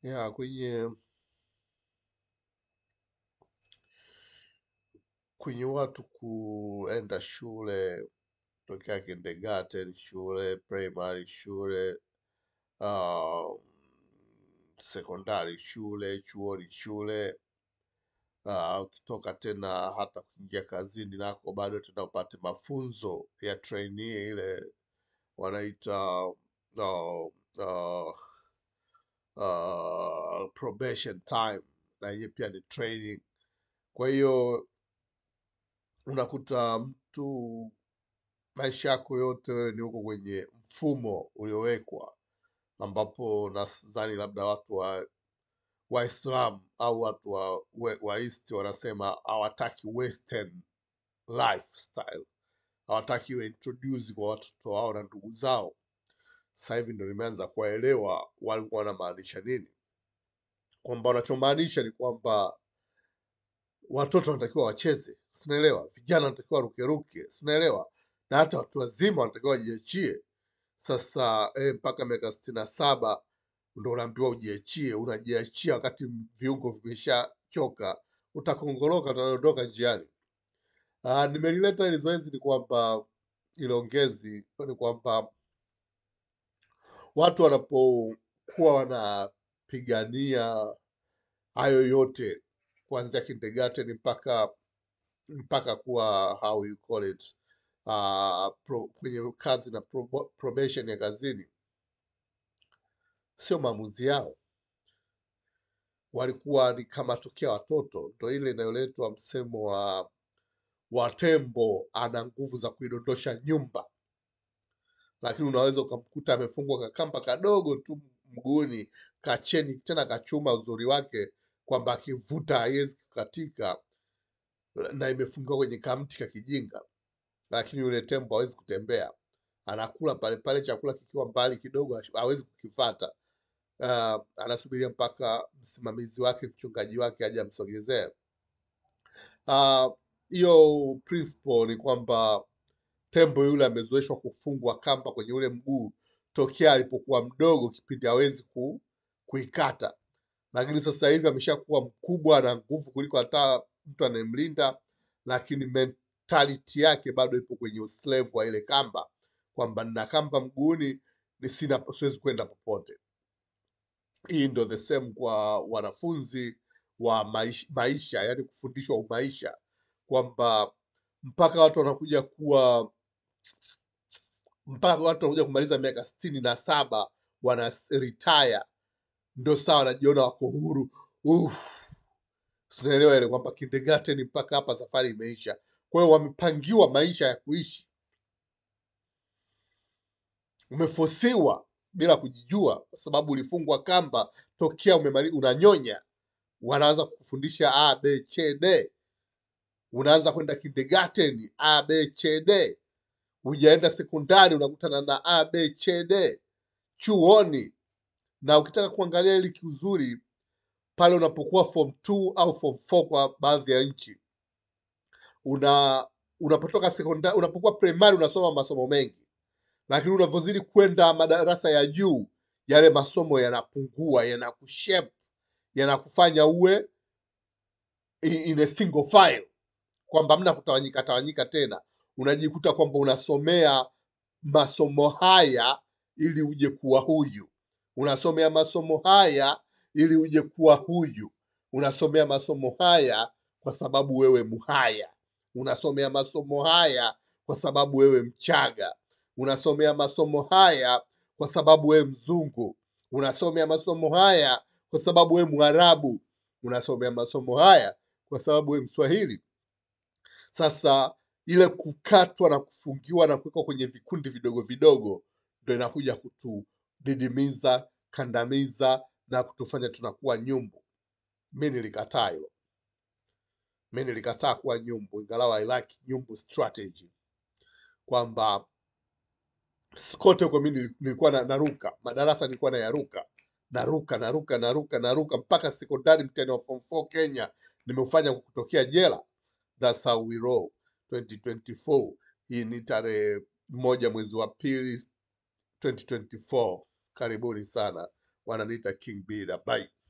ya kwenye kwenye watu kuenda shule tokea kindergarten, shule primary, shule uh, sekondari, shule chuoni, shule uh, ukitoka tena hata kuingia kazini nako bado tena upate mafunzo ya trainee ile wanaita uh, uh, uh, probation time na yenyewe pia ni training. Kwa hiyo unakuta mtu maisha yako yote wewe ni huko kwenye mfumo uliowekwa, ambapo nadhani labda watu wa Waislamu au watu wa, we- wa East wanasema hawataki western lifestyle, hawataki iwe introduce kwa watoto wao na ndugu zao. Sasa hivi ndo nimeanza kuwaelewa walikuwa wanamaanisha nini, kwamba wanachomaanisha ni kwamba watoto wanatakiwa wacheze, sinaelewa, vijana wanatakiwa warukeruke, sinaelewa, na hata watu wazima wanatakiwa wajiachie. Sasa eh, mpaka miaka sitini na saba ndo unaambiwa ujiachie. Unajiachia wakati viungo vimeshachoka, utakongoloka, utadondoka njiani. Ah, nimelileta hili zoezi ni kwamba ile ongezi ni kwamba watu wanapokuwa wanapigania hayo yote kuanzia kindergarten mpaka mpaka kuwa how you call it uh, pro, kwenye kazi na probo- probation ya kazini, sio maamuzi yao, walikuwa ni kama tokea watoto. Ndo ile inayoletwa msemo wa wa tembo ana nguvu za kuidondosha nyumba, lakini unaweza ukamkuta amefungwa kakamba kadogo tu mguuni kacheni, tena kachuma uzuri wake kwamba akivuta haiwezi kukatika, na imefungiwa kwenye kamti ka kijinga, lakini yule tembo hawezi kutembea, anakula pale pale, chakula kikiwa mbali kidogo hash- hawezi kukifata. Uh, anasubiria mpaka msimamizi wake mchungaji wake aje amsogezee. Ah, Hiyo principle ni kwamba tembo yule amezoeshwa kufungwa kamba kwenye ule mguu tokea alipokuwa mdogo, kipindi hawezi ku, kuikata, lakini sasa hivi ameshakuwa mkubwa na nguvu kuliko hata mtu anayemlinda, lakini mentality yake bado ipo kwenye uslave wa ile kamba, kwamba nina kamba mguuni, ni sina siwezi kwenda popote. Hii ndo the same kwa wanafunzi wa maisha, maisha yani kufundishwa umaisha, kwamba mpaka watu wanakuja kuwa mpaka watu wanakuja kumaliza miaka sitini na saba wana retire, ndo sawa wanajiona wako huru. Uff, tunaelewa ile kwamba kindergarten mpaka hapa safari imeisha. Kwa hiyo wamepangiwa maisha ya kuishi, umefosiwa bila kujijua, kwa sababu ulifungwa kamba tokea umemali, unanyonya, wanaanza kukufundisha a b c d, unaanza kwenda kindergarten a b c d, hujaenda sekondari unakutana na a b c d, chuoni na ukitaka kuangalia ili kiuzuri pale unapokuwa form 2 au form 4 kwa baadhi ya nchi una unapotoka sekondari unapokuwa primary unasoma masomo mengi lakini unavyozidi kwenda madarasa ya juu yale masomo yanapungua yanakushape yanakufanya uwe i- in a single file kwamba mna kutawanyika tawanyika tena unajikuta kwamba unasomea masomo haya ili uje kuwa huyu unasomea masomo haya ili uje kuwa huyu unasomea masomo haya kwa sababu wewe muhaya unasomea masomo haya kwa sababu wewe mchaga unasomea masomo haya kwa sababu wewe mzungu unasomea masomo haya kwa sababu wewe mwarabu unasomea masomo haya kwa sababu wewe mswahili sasa ile kukatwa na kufungiwa na kuwekwa kwenye vikundi vidogo vidogo ndo inakuja kutudidimiza, kandamiza na kutufanya tunakuwa nyumbu. Mi nilikataa hilo, mi nilikataa kuwa nyumbu, ingalau I like nyumbu strategy, kwamba kote huko mi nili- nilikuwa na, naruka madarasa, nilikuwa nayaruka naruka naruka naruka naruka mpaka sekondari, mtihani wa form 4 Kenya nimeufanya kwa kutokea jela. That's how we roll 2024. Hii ni tarehe moja mwezi wa pili 2024. Karibuni sana wananiita King B Labai.